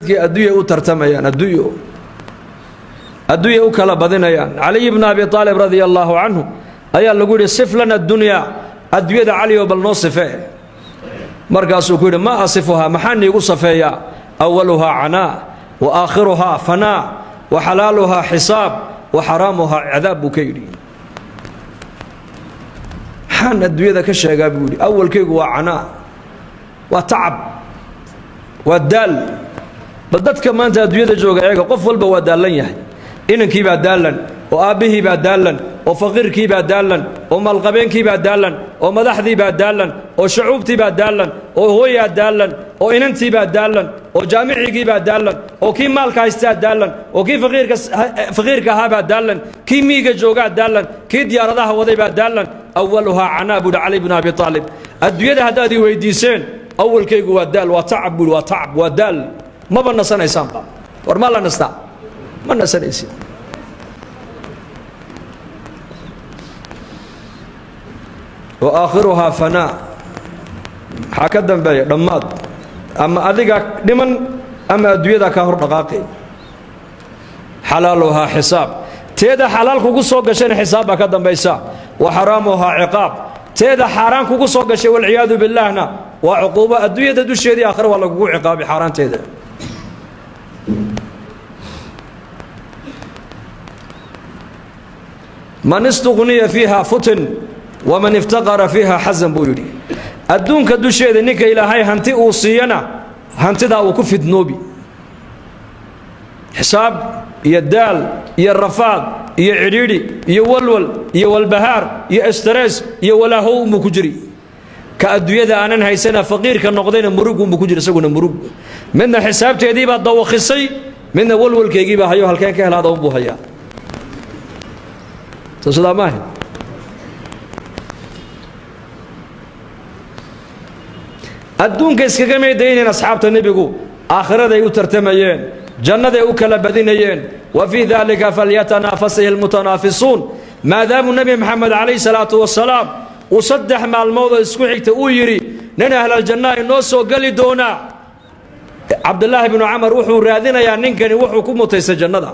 adduunya u tartamayaan adduunyo adduunya u kala badinayaan caliy bna abi aalib radia allaahu canhu ayaa lagu yidhi sif lana dunyaa adduunyada caliyo bal noo sifee markaasuu ku yidhi ma asifuhaa maxaa niigu safeeyaa awaluhaa canaa wa aakhiruhaa fanaa wa xalaaluhaa xisaab wa xaraamuhaa cadaab buu ka yidhi maxaan adduunyada ka sheegaa buu yidhi awalkaygu waa canaa waa tacab waa daal bal dadka maanta adduunyada jooga eega qof walba waa daallan yahay inankii baa daallan oo aabbihii baa daallan oo faqiirkii baa daallan oo maalqabeenkii baa daallan oo madaxdii baa daallan oo shacuubtii baa daallan oo hooyaa daallan oo inantii baa daallan oo jaamicigii baa daallan oo kii maalka haystaa daallan oo kii faqiirka ahaa baa daallan kii miiga joogaa daallan kii diyaaradaha waday baa daallan awaluhaa canaa buuhi cali bnu abi aalib adduunyada haddaad ii weydiiseen awalkaygu waa daal waa tacab buuhi waa tacab waa daal maba nasanaysaanba war maa la nastaa ma nasanaysid wa aakhiruhaa fanaa maxaa ka dambeeya dhammaad ama adiga dhiman ama adduunyada kaa hor dhaqaaqay xalaaluhaa xisaab teeda xalaal kugu soo gashayna xisaab baa ka dambaysa wa xaraamuhaa ciqaab teeda xaaraan kugu soo gashay walciyaadu billaahna waa cuquubo adduunyada dusheedii aakhira waa lagugu ciqaabay xaaraanteeda man istuqniya fiiha futin waman iftaqara fiiha xasan buu yidhi adduunka dusheeda ninka ilaahay hanti uu siiyana hantidaa uu ku fidnoobi xisaab iyo daal iyo rafaad iyo cidhiidhi iyo walwal iyo walbahaar iyo estarees iyo walaahow unbuu ku jiri ka adduunyada aanan haysana faqiirka noqdayna murug unbuu ku jira isaguna murug midna xisaabteediibaa dawakhisay midna walwalkeygiibaa hayo halkeen ka helaada unbuu hayaa sidaa maaha adduunka iskaga meydaynayn asxaabta nebigu aakhiraday u tartamayeen jannaday u kala badinayeen wa fii daalika falyatanaafasihi almutanaafisuun maadaamuu nebi maxamed calayhi salaatu wasalaam uu saddex maalmoodoo isku xigta uu yidhi nin ahlaljannaha inoo soo geli doonaa cabdulaahi binu camar wuxuu raadinayaa ninkani wuxuu ku mutaystay jannada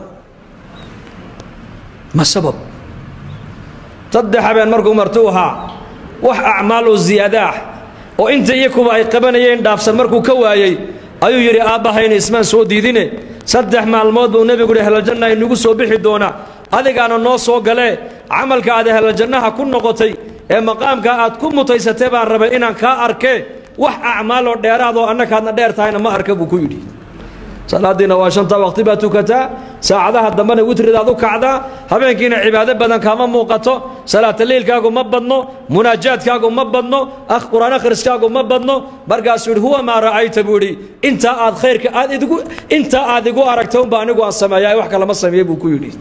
ma sabab saddex habeen markuu martuu ahaa wax acmaaloo ziyaadaah oo inta iyo kuwa ay qabanayeen dhaafsan markuu ka waayey ayuu yidhi aabbahayna ismaan soo diidine saddex maalmood buu nebigu yidhi ahlaljanna inagu soo bixi doonaa adigaana noo soo galee camalka aad ahlaljannaha ku noqotay ee maqaamka aad ku mutaysatay baan rabay inaan kaa arkee wax acmaaloo dheeraadoo annakaadna dheer tahayna ma arka buu ku yidhi salaadiina waa shanta waqti baad tukataa saacadaha dambena witridaad u kacdaa habeenkiina cibaado badan kaama muuqato salaataliilkaagu ma badno munaajaadkaagu ma badno qur-aan akhriskaagu ma badno markaasuu yidhi huwa maa ra'ayta buu yidhi intaa aad khayrka aad idigu intaa aad igu aragta unba anigu aan sameeyaa wax kalama sameeye buu ku yidhi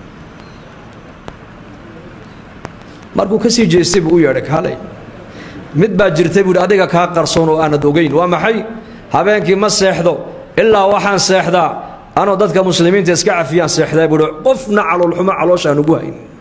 markuu ka sii jeestay buu u yeedhay kaalay mid baa jirtay buu yidhi adiga kaa qarsoon oo aanad ogayn waa maxay habeenkii ma seexdo ilaa waxaan seexdaa anoo dadka muslimiinta iska cafiyaan seexdaa buuhi qofna caloolxumo calooshaan ugu hayn